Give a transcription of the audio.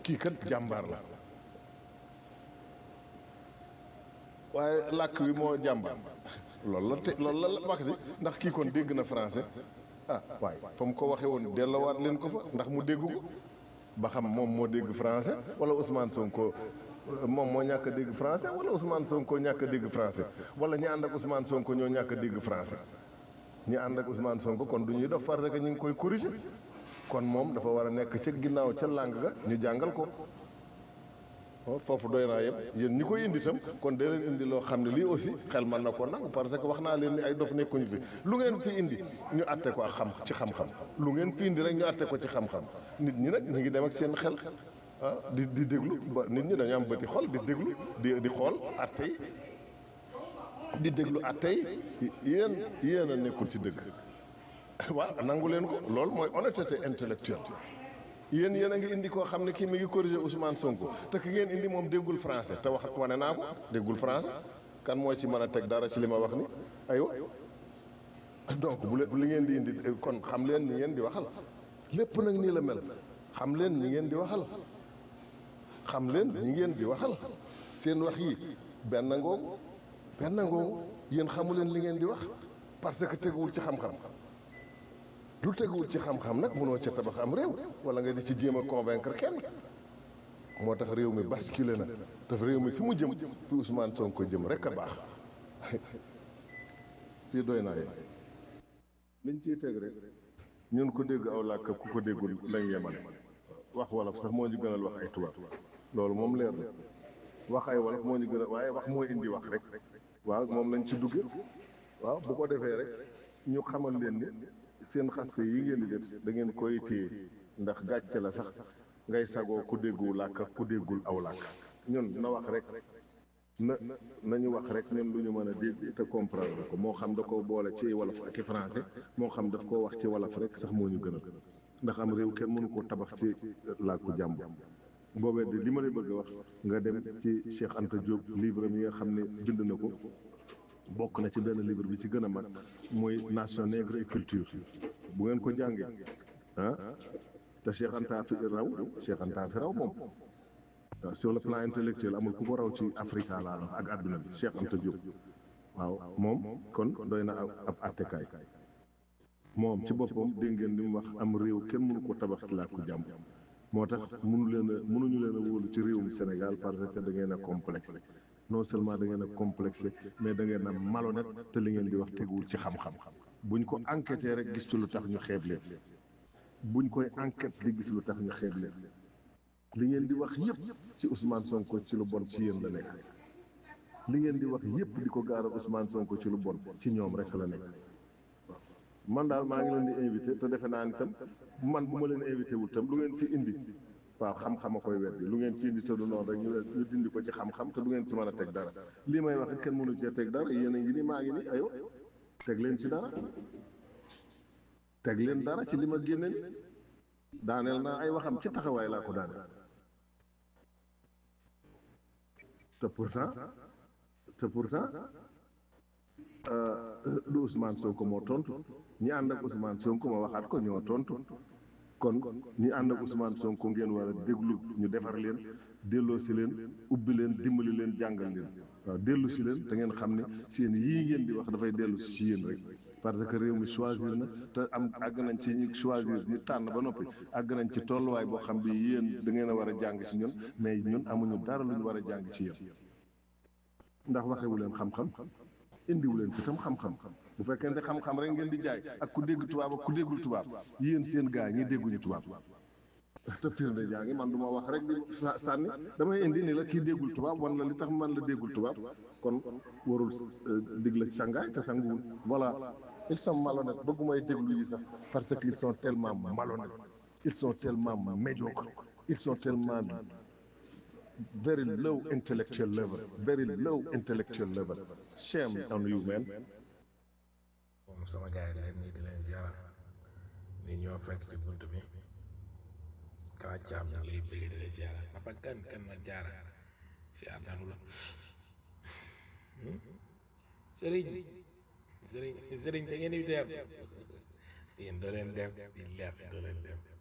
kii kat jàmbaar la waaye làkk wi moo jàmbaar loolu la te loolu la wax di ndax kii kon dégg na français ah waaye fa mu ko waxee woon delloowaat leen ko fa ndax mu dégg ko ba xam moom moo dégg français wala Ousmane Sonko moom moo ñàkk a dégg français wala Ousmane Sonko ñàkk a dégg français wala ñi ànd ak Ousmane Sonko ñoo ñàkk a dégg français ñi ànd ak Ousmane Sonko kon du ñuy def parce que ñu ngi koy corriger kon moom dafa war a nekk ca ginnaaw ca làng ga ñu jàngal ko foofu doy naa yëpp yéen ñi koy indi itam kon dee leen indi loo xam ne lii aussi xel mën na ko nangu parce que wax naa leen ni ay dof nekkuñu fi lu ngeen fi indi ñu atte ko ak xam ci xam-xam lu ngeen fi indi rek ñu atte ko ci xam-xam nit ñi nag ñu ngi dem ak seen xel ah di di déglu ba nit ñi dañu am bëti xol di déglu di di xool atte yi di déglu atte yi yéen yéen a nekkul ci dëgg waaw nangu leen ko loolu mooy honnêteté intellectuelle yéen yéen a ngi indi koo xam ne kii mi ngi corriger Ousmane Sonko te ki ngeen indi moom déggul français te wax wane naa ko déggul français kan moo ci mën a teg dara ci li ma wax ni aywa donc bu leen li ngeen di indi kon xam leen ni ngeen di waxal lépp nag nii la mel xam leen ni ngeen di waxal xam leen ñi ngeen di waxal seen wax yi benn ngoogu benn ngoogu yéen xamu leen li ngeen di wax parce que teguwul ci xam-xam lu teguwul ci xam-xam nag mënoo ca tabax am réew wala nga di ci jéem a convaincre kenn moo tax réew mi basculé na daf réew mi fi mu jëm fi Ousmane Sonko jëm rek a baax fii doy naa yéen liñ ciy teg rek ñun ko dégg aw làkk ku ko déggul lañ yemale wax wolof sax moo ñu gënal wax ay tubaab loolu moom leer na wax ay wolof moo ñu gënal waaye wax moo indi wax rek waaw moom lañ ci dugge waaw bu ko defee rek ñu xamal leen ni seen xaste yi ngeen di def da ngeen koy téye ndax gàcce la sax ngay sagoo ku déggu làkk ku déggul aw làkk ñun na wax rek na nañu wax rek ñun lu ñu mën a dégg te comprendre ko moo xam da ko boole ci wolof ak i français moo xam daf koo wax ci wolof rek sax moo ñu gënal ndax am réew kenn mënu koo tabax ci làkku jàmbur boobee de li ma lay bëgg a wax nga dem ci Cheikh Anta Diop livre mi nga xam ne bind na ko bokk na ci benn livre bi ci gën a mag mooy nation nègre et culture bu ngeen ko jàngee ah te Cheikh Anta fi raw Cheikh Anta fi raw moom waaw sur le plan intellectuel amul ku ko raw ci Afrique laa wax ak àdduna bi Cheikh Anta Diop waaw moom kon doy na ab attekaay moom ci boppam dégg ngeen li mu wax am réew kenn mënu ko tabax ci làkku jàmm moo tax mënu leen a mënuñu leen a wóolu ci réewum Sénégal parce que da ngeen a complexe non seulement da ngeen a complexe mais da ngeen a malhonnête te li ngeen di wax teguwul ci xam-xam buñ ko enquêté rek gis ci lu tax ñu xeeb leen buñ koy enquête di gis lu tax ñu xeeb leen li ngeen di wax yépp ci Ousmane Sonko ci lu bon ci yéen la nekk li ngeen di wax yépp di ko gaaral Ousmane Sonko ci lu bon ci ñoom rek la nekk man daal maa ngi leen di invité te defe naa ni tam man bu ma leen invité wul tam lu ngeen fi indi waaw xam-xam a koy weddi lu ngeen fi indi te du noonu rek ñu ñu dindi ko ci xam-xam te du ngeen ci mën a teg dara lii may wax kenn mënu cee teg dara yéen a ngi ni maa ngi ni ayo teg leen ci dara teg leen dara ci li ma génne ni daaneel naa ay waxam ci taxawaay laa ko daaneel te pourtant te pourtant du Ousmane Sonko moo tontu ñi ànd ak Ousmane Sonko ma waxaat ko ñoo tontu kon ñi ànd ak Ousmane Sonko ngeen war a déglu ñu defar leen delloo si leen ubbi leen dimbali leen jàngal leen waaw dellu si leen da ngeen xam ne seen yii ngeen di wax dafay dellu si ci yéen rek parce que réew mi choisir na te am àgg nañ ci ñu choisir ñu tànn ba noppi àgg nañ ci tolluwaay boo xam bi yéen da ngeen a war a jàng ci ñun mais ñun amuñu dara lu ñu war a jàng ci yéen ndax waxewu leen xam-xam indiwu leen fi tam xam-xam bu fekkente xam-xam rek ngeen di jaay ak ku dégg tubaab ak ku déggul tubaab yéen seen gaa ñi dégguñu tubaab te firnde jaa ngi man du ma wax rek di sànni damay indi ni la kii déggul tubaab wan la li tax man la déggul tubaab kon warul dig la sangaay te sanguwul voilà ils sont malhonnêtes bëggumay déglu yi sax parce que ils sont tellement malhonnêtes ils sont tellement médiocres ils sont tellement very low intellectual level very low intellectual level shame on you man moom sama gars yi leen nii di leen ziara ni ñoo fekk ci bunt bi kala caam ñu lay bëgg di leen ziara papa kan kan ma jaara ziar nanu la sëriñ sëriñ sëriñ da ngeen di dem yéen doo leen dem di leer doo leen dem